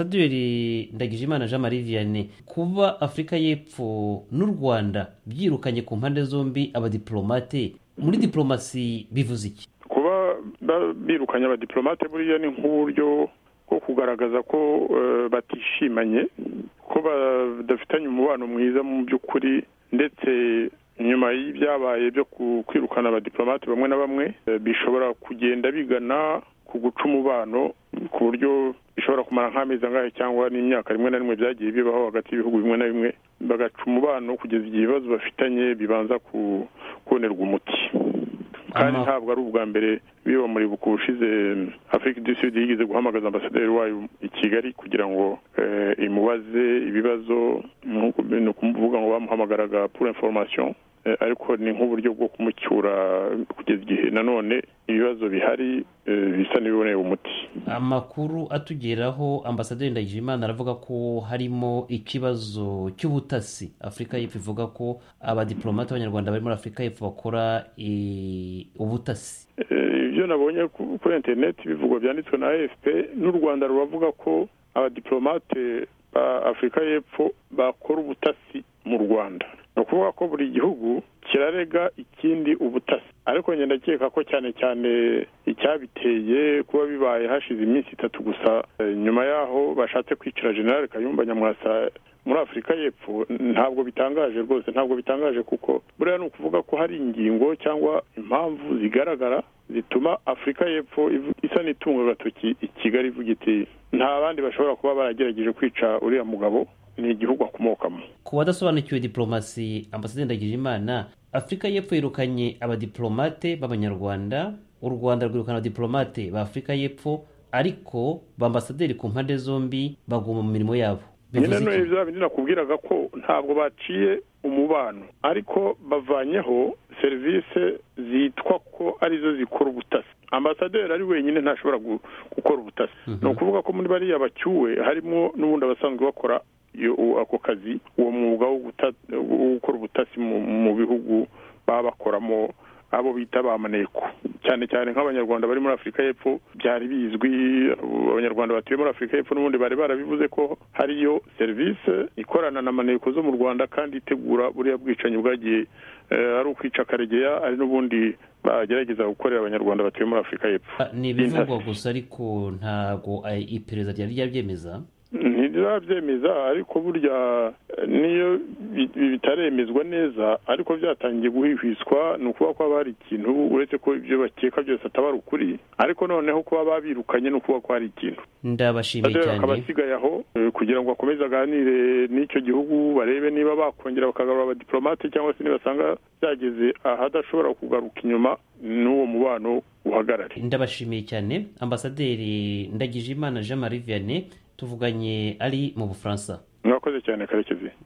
ambasaderi ndagijimana jean marie vianney kuba afurika y'epfo n'u rwanda byirukanye ku mpande zombi abadiplomate muri diplomasi bivuze iki kuba birukanye abadiplomate buriya ni nk'uburyo bwo kugaragaza ko batishimanye ko badafitanye umubano mwiza mu by'ukuri ndetse nyuma y'ibyabaye byo kwirukana abadiplomate bamwe na bamwe bishobora kugenda bigana ku guca umubano ku buryo bishobora kumara nk'amezi angahe cyangwa n'imyaka rimwe na rimwe byagiye bibaho hagati y'ibihugu bimwe na bimwe bagaca umubano kugeza igihe ibibazo bafitanye bibanza kubonerwa umuti kandi ntabwo ari ubwa mbere biba muri buku ushize afurika du sud yigeze guhamagaza ambasaderi wayo i kigali kugira ngo imubaze ibibazo ni ukuvuga ngo bamuhamagaraga pura information ariko ni nk'uburyo bwo kumucyura kugeza igihe nanone ibibazo bihari bisa n'ibiboneye umuti amakuru atugeraho ambasaderi ndagijimana aravuga ko harimo ikibazo cy'ubutasi afurika y'epfo ivuga ko abadiplomate b'abanyarwanda bari muri afurika y'epfo bakora ubutasi ibyo nabonye kuri interineti bivugwa byanditswe na efp n'u rwanda ruravuga ko abadiplomate ba afurika y'epfo bakora ubutasi mu rwanda ni ukuvuga ko buri gihugu kirarega ikindi ubutasi ariko ngenda ndakeka ko cyane cyane icyabiteye kuba bibaye hashize iminsi itatu gusa nyuma yaho bashatse kwicara generale kayumba nyamwasa muri afurika y'epfo ntabwo bitangaje rwose ntabwo bitangaje kuko buriya ni ukuvuga ko hari ingingo cyangwa impamvu zigaragara zituma afurika y'epfo isa n'itunga agatoki i kigali ivuga iti nta bandi bashobora kuba baragerageje kwica uriya mugabo ni igihugu akomokamo ku badasobanukiwe diplomasi ambasaderi ndagijimana afurika y'epfo yirukanye abadiplomate b'abanyarwanda u rwanda rwirukana abadiplomate ba afurika y'epfo ariko ba ambasaderi ku mpande zombi baguma mu mirimo yabo nyine n'uyu bya bindi nakubwiraga ko ntabwo baciye umubano ariko bavanyeho serivisi zitwa ko arizo zikora ubutasi ambasaderi ari wenyine ntashobora gukora ubutasi ni ukuvuga ko muri bariya bacyuwe harimo n'ubundi abasanzwe bakora ako kazi uwo mwuga wo gukora ubutasi mu bihugu baba bakoramo abo bita ba maneko cyane cyane nk'abanyarwanda bari muri afurika y'epfo byari bizwi abanyarwanda batuye muri afurika y'epfo n'ubundi bari barabivuze ko hariyo serivisi ikorana na maneko zo mu rwanda kandi itegura buriya bwicanyi bwagiye ari ukwica karegeya ari n'ubundi bagerageza gukorera abanyarwanda batuye muri afurika y'epfo ni ibivugwa gusa ariko ntabwo iperereza ryari ryabyemeza ntirabyemeza ariko burya niyo bitaremezwa neza ariko byatangiye guhwihwiswa ni ukuba ko haba hari ikintu uretse ko ibyo bakeka byose ataba ari ukuri ariko noneho kuba babirukanye ni ukuba ko hari ikintu ndabashimiye cyane akaba asigaye aho kugira ngo bakomeze aganire n'icyo gihugu barebe niba bakongera bakagarura abadiplomate cyangwa se nibasanga byageze ahadashobora kugaruka inyuma n'uwo mubano uhagarare ndabashimiye cyane ambasaderi ndagijimana jean marie vianney tuvuganye ari mu bufaransa mwakoze cyane karekezi